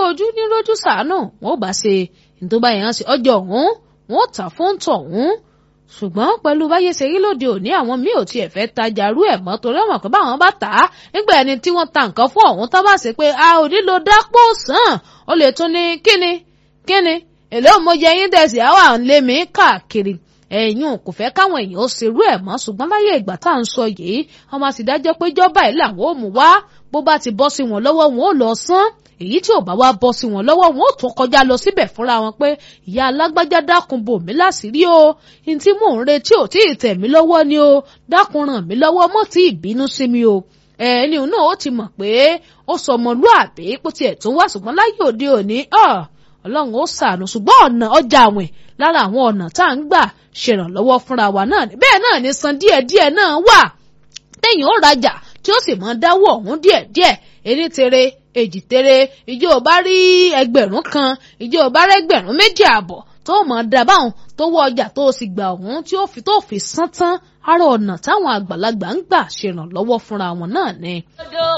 ojú ní rójú sàánù wọn ò bá ṣe ìtọ́ba yẹn ṣe ọjọ́ ọ̀hún wọn ò tà fún tọ̀hún ṣùgbọ́n pẹ̀lú báyé ṣe rí lóde òní àwọn míì ò tiẹ̀ fẹ́ tajà rú ẹ̀ mọ́ torí ọmọ pé báwọn bá tà á nígbà ẹni tí wọ́n ta nǹkan fún ọ̀hún tó bá ṣe pé a ò nílò dápò sàn ó lè tún ní kíni kíni èlé òmòjẹ yín dẹ̀sí àwọn à ń lé mi káàkiri ẹ̀yìn kò fẹ́ káwọn èèyàn ó ṣerú ẹ̀ mọ́ ṣùgbọ́n láyé ìgbà tá à ń sọ yìí ọmọ sì dájọ́ pé jọba ẹ̀ làwọn ò mú wá bó bá ti bọ́ sí wọn lọ́wọ́ wọn ò lọ sán èyí tí ò bá wá bọ́ sí wọn lọ́wọ́ wọn ò tún kọjá lọ síbẹ̀ fúnra wọn pé ìyá alágbájá dákun bò mí láṣìírí o ní tí mò ń retí ò tí ì tẹ̀ mí lọ́wọ́ ni o dákun ràn mí lọ́wọ́ mọ́ tí ì bínú sí mi o ẹni náà ó ti mọ̀ pé ó sọ ọmọlúàbí pé tiẹ̀ tún wá ṣùgbọ́n láyé òde òní ọlọ́run ó ṣàánú ṣùgbọ́n ọ̀nà ọjà àwìn lára àwọn ọ̀nà tá à ń gbà ṣèrànlọ́wọ́ fúnra wa náà ni bẹ́ẹ̀ náà ni san díẹ̀díẹ̀ náà wà téèyàn ó rajà tí ó sì mọ dáwọ́ ọ̀hún díẹ̀díẹ̀ ení tere èjì tere ìjọ ò bá rí ẹgbẹ̀rún kan ìjọ ò bá rí ẹgbẹ̀rún méjì àbọ̀ tó mọ̀ dábàáhùn tó wọ ọjà tó sì gbà ọ̀hún tí ó fi tó fi sán tán ara ọ̀nà táwọn àgbàlagbà ń gbà ṣèrànlọ́wọ́ fúnra wọn náà ni.